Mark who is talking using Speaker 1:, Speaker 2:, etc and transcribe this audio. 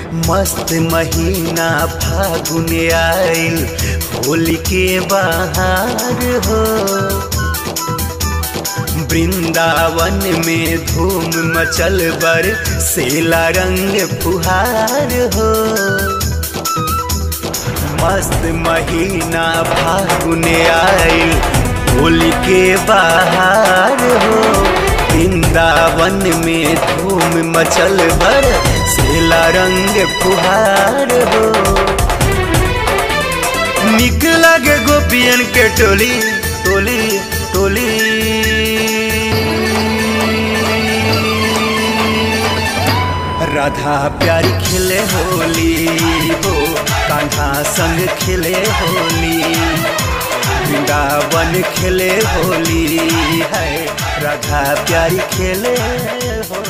Speaker 1: मस्त महीना फागुन आइल होली के बहार हो वृंदावन में धूम मचल बर सेला रंग फुहार हो मस्त महीना फागुन आइल होली के बहार हो वृंदावन में धूम मचल बर सेला रंग फुहार हो निक लगे गोपियन के टोली टोली टोली राधा प्यारी खिले होली हो कान्हा संग खिले होली वृंदावन खेले होली है राधा प्यारी खेले होली